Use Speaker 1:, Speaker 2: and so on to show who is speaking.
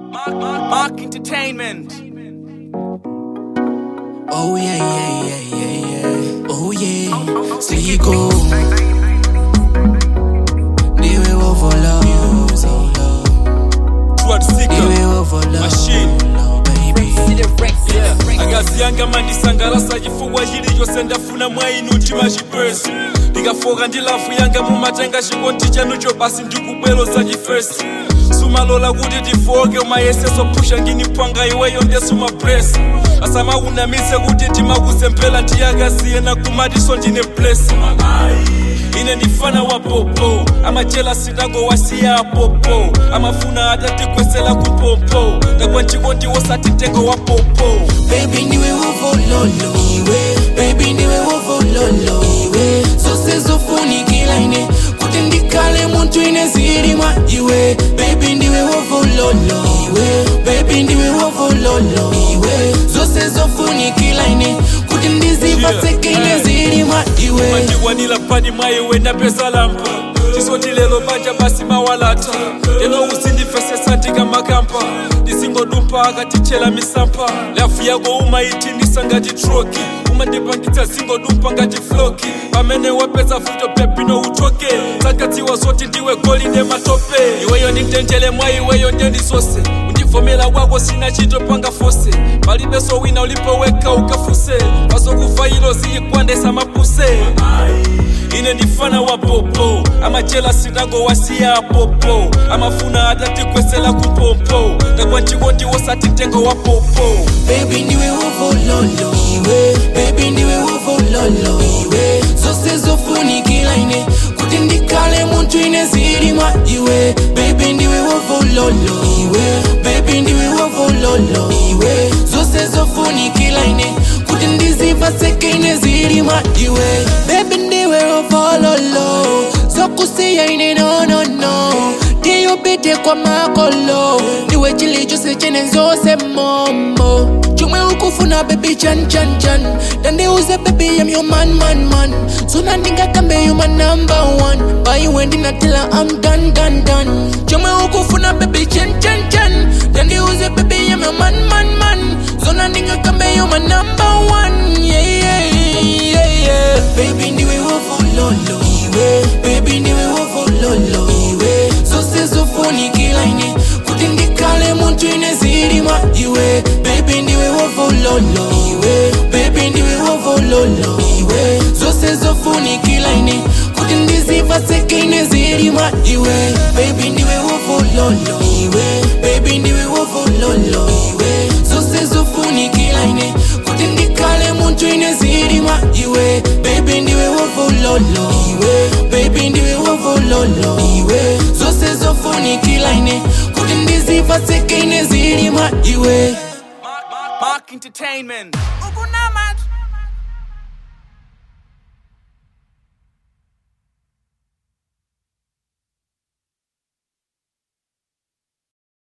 Speaker 1: Mark Entertainment.
Speaker 2: Oh yeah, yeah, yeah, yeah, yeah. Oh yeah, Siko. Niwe wo for love, so love.
Speaker 3: Twat Sika
Speaker 2: Niwe wo for love,
Speaker 3: Machine.
Speaker 2: love, baby.
Speaker 3: yeah. akaziyanga mandisangalasa chifuwa chili chose ndafuna mwainu mtima chipesi ndikafoka ndi lafu yanga mumatenga chikondi chanucho basi ndikubwelo za chifesi sumalola kuti tifoke umayeseso phusha ngini pwanga iweyo ndesumapresi asamakunamise kuti ndimakuzempela ndiyakasiyena kumatiso ndine blesi ine ndifana wa popo amachela sitango wasiya apopo amafuna atatikwesela kumpompo ndakwa chikondi wosati mtengo wa popo
Speaker 2: Baby niwe wo for lolo, iwe. Baby niwe wo for lolo, iwe. Zose zofunikila ine kuti ndikale muntu ine zilima iwe. Baby ndiwe wo for lolo, iwe. Baby ndiwe wo for lolo, iwe. Zose zofunikila ine kuti ndizipaseke ine zilima iwe.
Speaker 3: mandikwanila pani mwayiwe ndapeza lampa chisoti lelo banja basi mawalata lelo usindifesesa ndikamakampa ndisingodumpa akatichela misampa lafu yako umaitindisa ngati troki umandipangitsa zingodumpa ngati floki pamene wapeza futo pepino utoke zakadziwa zoti ndiwe goli nematope iweyo ndintendele mwa iweyo ndendisose undivomera kwako sina chito panga fose palibeso wina ulipoweka ukafuse pazokuvailo ziyikwandesa mapuse ine ndifana wa popo amachela sitango wasiya apopo amafuna atatikwesela kumpompo ndakwa chikondi wosati mtengo wa popo
Speaker 2: Baby ndiwe wo for lolo, iwe. Baby ndiwe wo for lolo, iwe. Zose zofunikila ine kuti ndikale muntu ine zilima iwe. Baby ndiwe wo for lolo, iwe. Baby ndiwe wo for lolo, iwe. Zose zofunikila ine kuti ndizipaseke ine zilima iwe. Baby ndiwe wo for lolo, zokusiya ine no no no. ndiyupite kwa makolo ndiwe chili chose chene zose momo chomwe ukufuna baby chan chan chan tandiuze baby I'm your man man man suna ndingakambe you my number one paiwe ndinatela I'm done done done chomwe ukufuna baby chan chan chan tandiuze baby I'm your man man man suna ndingakambe you my number one yeah yeah yeah yeah baby ndiwe wofu lolo iwe baby ndiwe wofu lolo iwe zose zofunikila ine kuti ndikale muntu ine zilima iwe baby ndiwe wofu lolo iwe baby ndiwe wofu lolo iwe zose zofunikila ine kuti ndizipaseke ine zilima iwe baby ndiwe wofu lolo iwe baby ndiwe wofu lolo iwe zose zofunikila ine kuti ndikale muntu ine zilima iwe baby ndiwe wofu lolo iwe baby ndiwe wofu lolo iwe zose zofunikila ine kuti ndizipaseke ine zilima iwe
Speaker 1: Mark Entertainment. Ukuna